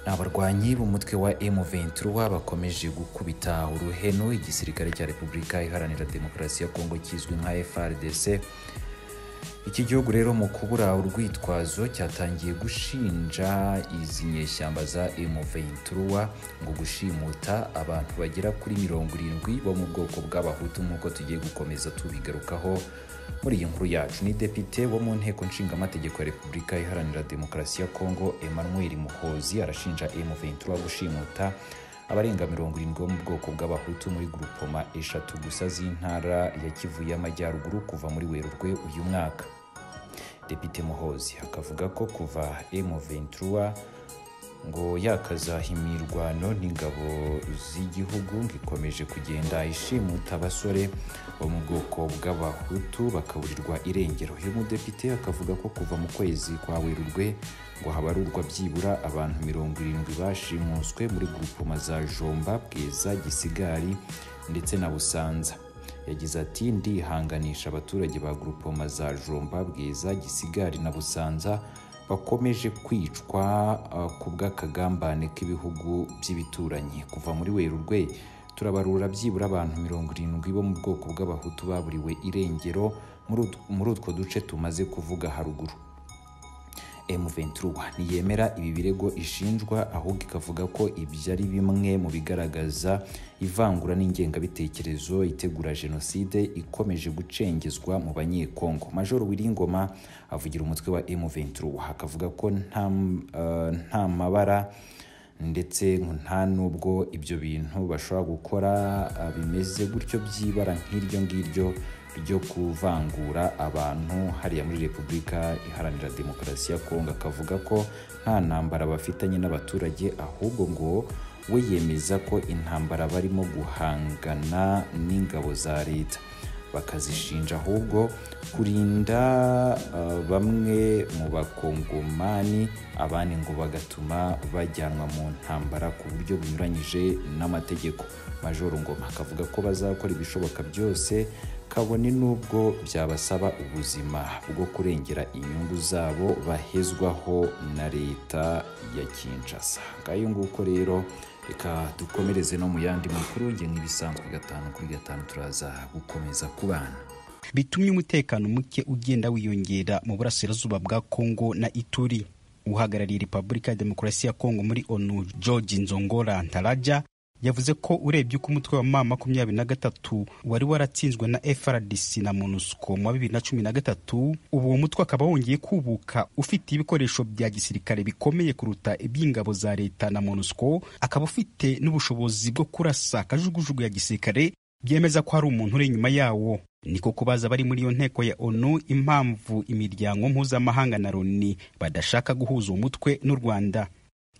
abarwanyi b'umutwe wa M23 bakomeje gukubita uruhenu igisirikare cya Repubulika Iharanira Demokarasi ya Kongo kizwi nka FRDC iki gihugu rero mu kubura urwitwazo cyatangiye gushinja izi nyeshyamba za M23 ngo gushimuta abantu bagera kuri mirongo irindwi bo mu bwoko bw'abahutu nk'uko tugiye gukomeza tubigarukaho muri iyi nkuru yacu ni depite wo mu nteko nshingamategeko ya repubulika iharanira demokarasi ya kongo emmanuel muhozi arashinja M23 gushimuta abarenga mirongo irindwi bo mu bwoko bw'abahutu muri grupoma eshatu gusa z'intara ya kivu y'amajyaruguru kuva muri werurwe uyu mwaka depite muhozi akavuga ko kuva M23 ngo yakazaha imirwano n'ingabo z'igihugu ngo ikomeje kugenda ishimuta abasore bo mu bwoko bw'abahutu bakaburirwa irengero uyu mudepite akavuga ko kuva mu kwezi kwa werurwe ngo habarurwa byibura abantu mirongo irindwi bashimuswe muri grupoma za jomba bwiza gisigari ndetse na busanza yagize ati ndihanganisha abaturage ba grupoma za jomba bwiza gisigari na busanza bakomeje kwicwa uh, ku bw'akagambane k'ibihugu by'ibituranyi kuva muri werurwe turabarura byibura abantu mirongo irindwi bo mu bwoko bw'abahutu baburiwe irengero muri ut- muri utwo duce tumaze kuvuga haruguru M23 ntiyemera ibi birego ishinjwa ahubwo ikavuga ko ibyo ari bimwe mu bigaragaza ivangura n'ingengabitekerezo itegura jenoside ikomeje gucengezwa mu banyekongo majoro wiringoma avugira umutwe wa M23 akavuga ko nta, uh, nta mabara ndetse ngo nta nubwo ibyo bintu bashobora gukora ah, bimeze gutyo by'ibara nk'iryo ngiryo ryo kuvangura abantu hariya muri repubulika iharanira demokarasi ya kongo akavuga ko nta ntambara bafitanye n'abaturage ahubwo ngo we yemeza ko intambara barimo guhangana n'ingabo za leta bakazishinja ahubwo kurinda uh, bamwe mu bakongomani abandi ngo bagatuma bajyanwa mu ntambara ku buryo bunyuranyije n'amategeko majoro ngoma akavuga ko bazakora ibishoboka byose kabone n'ubwo byabasaba ubuzima bwo kurengera inyungu zabo bahezwaho na leta ya kinshasa ngayo nguko rero reka dukomereze no mu yandi makuru nge nk'ibisanzwe gatanu kuri gatanu turaza gukomeza kubana bitumye umutekano muke ugenda wiyongera mu burasirazuba bwa Kongo na Ituri. Uhagarariye Repubulika ya Demokarasi ya Kongo muri ONU, George Nzongora Ntaraja, yavuze ko urebye uko umutwe wa ma makumyabiri na gatatu wari waratsinzwe na FRDC na MONUSCO mu wa bibiri na cumi na gatatu, ubu uwo mutwe akaba wongeye kubuka ufite ibikoresho bya gisirikare bikomeye kuruta iby'ingabo za leta na MONUSCO, akaba ufite n'ubushobozi bwo kurasa akajugujugu ya gisirikare byemeza ko hari umuntu uri inyuma yawo ni ko kubaza abari muri iyo nteko ya onu impamvu imiryango mpuzamahanga na loni badashaka guhuza uwo mutwe n'u rwanda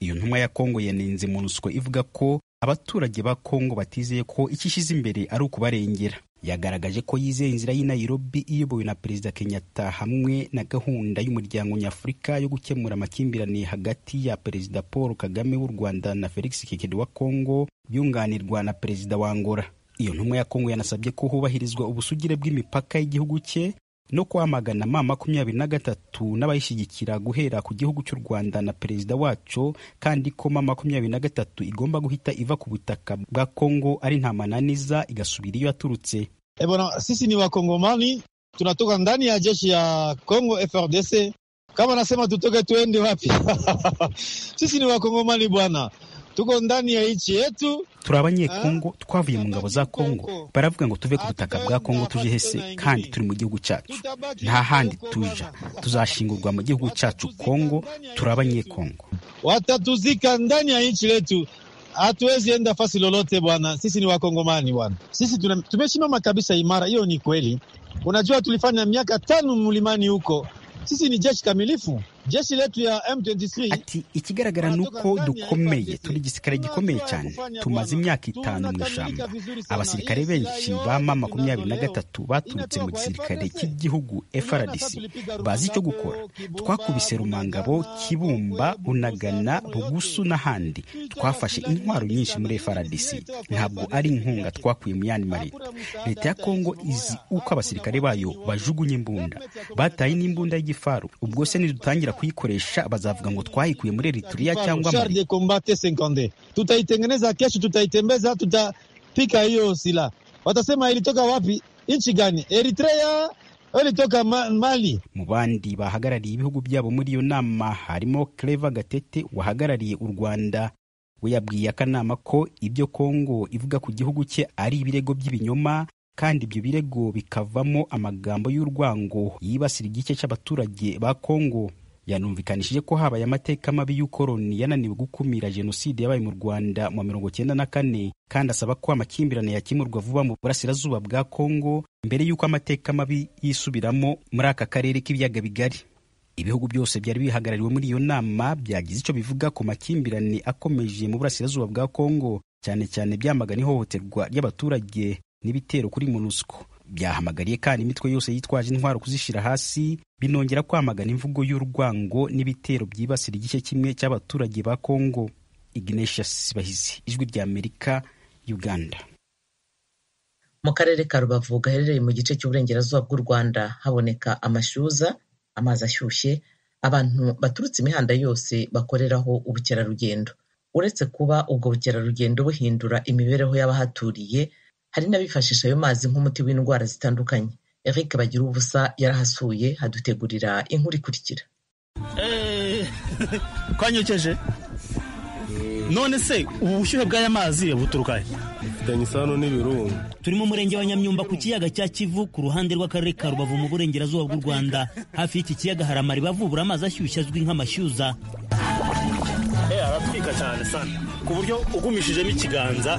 iyo ntumwa ya kongo yanenze monusco ivuga ko abaturage ba kongo batizeye ko icyo ishyize imbere ari ukubarengera yagaragaje ko yizeye inzira y'i nairobi iyobowe na perezida kenyatta hamwe na gahunda y'umuryango nyafurika yo gukemura amakimbirane hagati ya perezida paul kagame w'u rwanda na felix tshisekedi wa kongo yunganirwa na perezida wa angola iyo ntumwa ya kongo yanasabye ko hubahirizwa ubusugire bw'imipaka y'igihugu cye no kwamagana ma makumyabiri na gatatu n'abayishyigikira guhera ku gihugu cy'u rwanda na perezida waco kandi ko ma makumyabiri na gatatu igomba guhita iva ku butaka bwa kongo ari nta mananiza igasubira iyo yaturutse E bwana, sisi ni wakongomani, tunatoka ndani ya jeshi ya Kongo FRDC. Kama nasema tutoke tuende wapi? sisi ni wakongomani bwana, tuko ndani ya nchi yetu. turi abanyekongo twavuye mu ngabo za kongo baravuga ngo tuve ku butaka bwa kongo tuje hese kandi turi mu gihugu cyacu nta handi tuja tuzashingurwa mu gihugu cyacu kongo turi abanyekongo watatuzika ndani ya nchi letu, hatuwezi enda fasi lolote bwana. Sisi ni wakongomani bwana, sisi tuna- tumesimama kabisa imara, hiyo ni kweli. Unajua tulifanya miaka tano mlimani huko, sisi ni jeshi kamilifu, jeshi letu ya M23 ati ikigaragara ni uko dukomeye turi igisirikare gikomeye cyane tumaze imyaka itanu mu ijambo abasirikare benshi ba ma makumyabiri na gatatu baturutse mu gisirikare cy'igihugu FRDC bazi icyo gukora twakubise rumangabo kibumba bunagana bugusu n'ahandi twafashe intwaro nyinshi muri FRDC ntabwo ari inkunga twakuye mu yandi maleta leta ya kongo izi uko abasirikare bayo bajugunye imbunda bataye n'imbunda y'igifaru ubwo se nidutangira batazongera kuyikoresha bazavuga ngo twayikuye muri erituriya cyangwa char Mali. de combat T50 tutaitengeneza kesho, tutaitembeza, tutapika hiyo silaha. Watasema ilitoka wapi? Nchi gani? Eritrea au ilitoka Ma- Mali? mu bandi bahagarariye ibihugu byabo muri iyo nama harimo Clever Gatete wahagarariye u Rwanda we yabwiye akanama ko ibyo Kongo ivuga ku gihugu cye ari ibirego by'ibinyoma kandi ibyo birego bikavamo amagambo y'urwango yibasira igice cy'abaturage ba Kongo yanumvikanishije ko habaye amateka mabi y'ukoroni yananiwe gukumira jenoside yabaye mu rwanda mu wa mirongo cyenda na kane kandi asaba ko amakimbirane yakemurwa vuba mu burasirazuba bwa kongo mbere y'uko amateka mabi yisubiramo muri aka karere k'ibiyaga bigari ibihugu byose byari bihagarariwe muri iyo nama byagize icyo bivuga ku makimbirane akomeje mu burasirazuba bwa kongo cyane cyane byamagana ihohoterwa ry'abaturage n'ibitero kuri monusco byahamagariye kandi imitwe yose yitwaje intwaro kuzishyira hasi binongera kwamagana imvugo y'urwango n'ibitero byibasira igice kimwe cy'abaturage ba kongo ignatius bahizi ijwi ry'amerika uganda mu karere ka rubavu gaherereye mu gice cy'uburengerazuba bw'u rwanda haboneka amashyuza amazi ashyushye abantu baturutse imihanda yose bakoreraho ubukerarugendo uretse kuba ubwo bukerarugendo buhindura imibereho y'abahaturiye hari n'abifashisha ayo mazi nk'umuti w'indwara zitandukanye eric bagira ubusa yarahasuye hadutegurira inkuru ikurikira twanyokeje none se ubu bushyuhe bw'aya mazi buturuka he bifitanye isano n'ibirunga turi mu murenge wa nyamyumba ku kiyaga cya kivu ku ruhande rw'akarere ka rubavu mu burengerazuba bw'u rwanda hafi y'iki kiyaga hari amariba avubura amazi ashyushye azwi nk'amashyuza aratwika cyane sana ku buryo ugumishijemo ikiganza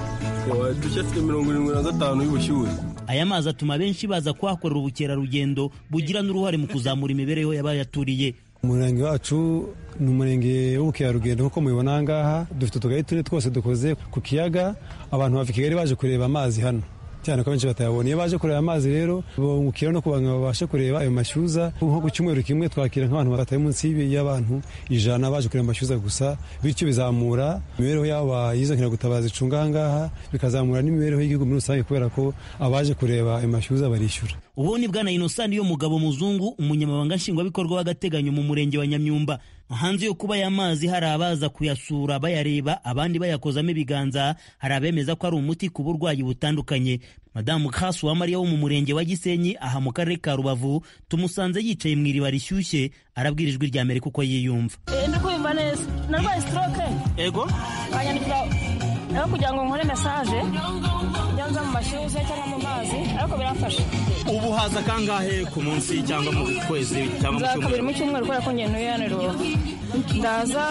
wadushye afite mirongo irindwi na gatanu y'ubushyuhe aya mazi atuma benshi baza kuhakorera ubukerarugendo bugira n'uruhare mu kuzamura imibereho y'abayaturiye umurenge wacu ni umurenge w'ubukerarugendo nk'uko mubibona aha ngaha dufite utugari tune twose dukoze ku kiyaga abantu bava i kigali baje kureba amazi hano cyane ko benshi batayabona iyo baje kureba amazi rero bungukira no kugira ngo babashe kureba ayo mashyuza nko ku cyumweru kimwe twakira nk'abantu batari munsi y'abantu ijana baje kureba amashyuza gusa bityo bizamura imibereho y'abo bayizo nkiragutabaza icunga aha ngaha bikazamura n'imibereho y'igihugu muri rusange kubera ko abaje kureba ayo mashyuza barishyura ubu ni bwana inosani yo mugabo muzungu umunyamabanga nshingwabikorwa w'agateganyo mu murenge wa nyamyumba hanze yo kuba aya mazi hari abaza kuyasura bayareba abandi bayakozamo ibiganza hari abemeza ko ari umuti ku burwayi butandukanye madamu kasu uwamariya wo mu murenge wa gisenyi aha mu karere ka rubavu tumusanze yicaye mu iriba rishyushye arabwira ijwi rya amerika uko yiyumva Eh, ndi kumva neza narwaye stroke ego banyandikira aho kugira ngo nkore message njya nza mu mashyuza cyangwa mu mazi ariko birafasha ubu haza kangahe ku munsi cyangwa mu kwezi cyangwa mu nza kabiri cyumweru mu cyumweru kubera ko njye ntuye hano i Rubavu. ndaza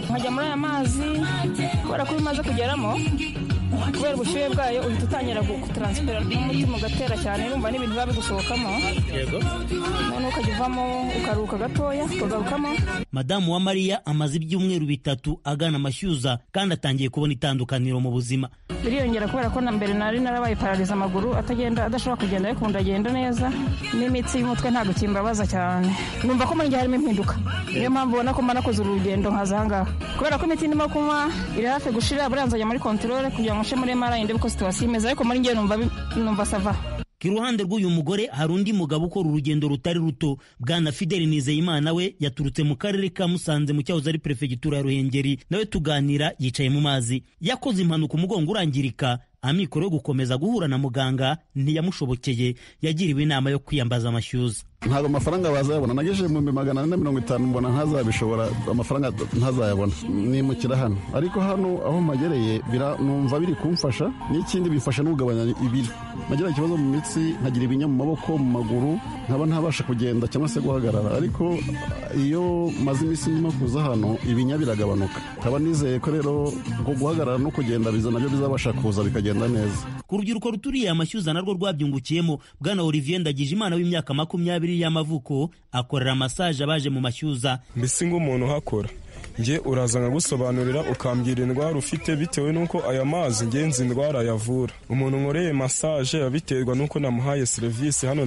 nkajya muri aya mazi kubera ko iyo umaze kugeramo kubera ubushyuhe bwayo uhita utangira gutaransifera n'umutima ugatera cyane urumva n'ibintu biba bigusohokamo yego noneho ukajya uvamo ukaruhuka gatoya ukagarukamo madamu wa mariya amaze ibyumweru bitatu agana amashyuza kandi atangiye kubona itandukaniro mu buzima biriyongera kubera ko na mbere nari narabaye parariza amaguru atagenda adashobora kugenda ariko ubu ndagenda neza n'imitsi y'umutwe ntabwo kimbabaza cyane numva ko muri njye harimo impinduka niyo mpamvu ubona ko mbona koze urugendo nkaza aha ngaha kubera ko imiti ndimo kunywa iri hafi gushira buriya nzajya muri kontorore kugira ngo nce muri mara ndebe ko situwasiyo imeze ariko muri njye numva bi- numva sava iruhande rw'uyu mugore hari undi mugabo ukora urugendo rutari ruto bwana fideli nizeyimana we yaturutse mu karere ka musanze mu cyahoze ari perefegitura ya ruhengeri nawe tuganira yicaye mu mazi yakoze impanuka umugongo urangirika amikoro yo gukomeza guhura na muganga ntiyamushobokeye yagiriwe inama yo kwiyambaza amashyuza ntabwo amafaranga bazayabona nagejeje mu bihumbi magana ane na mirongo itanu mbona ntazabishobora amafaranga ntazayabona nimukira hano ariko hano aho mpagereye bira- numva biri kumfasha n'ikindi bifasha no kugabanya ibiro nagira ikibazo mu mitsi nkagira ibinya mu maboko mu maguru nkaba ntabasha kugenda cyangwa se guhagarara ariko iyo maze iminsi ndimo kuza hano ibinya biragabanuka nkaba nizeye ko rero ubwo guhagarara no kugenda biza nabyo bizabasha kuza bikagenda neza ku rubyiruko ruturiye amashyuza narwo rwabyungukiyemo bwana olivier ndagije imana w'imyaka makumyabiri y'amavuko akorera masaje abaje mu mashyuza mbese nk'umuntu uhakora njye uraza nkagusobanurira ukambwira indwara ufite bitewe n'uko aya mazi ngenzi indwara yavura umuntu nkoreye masaje yabiterwa n'uko namuhaye serivisi hano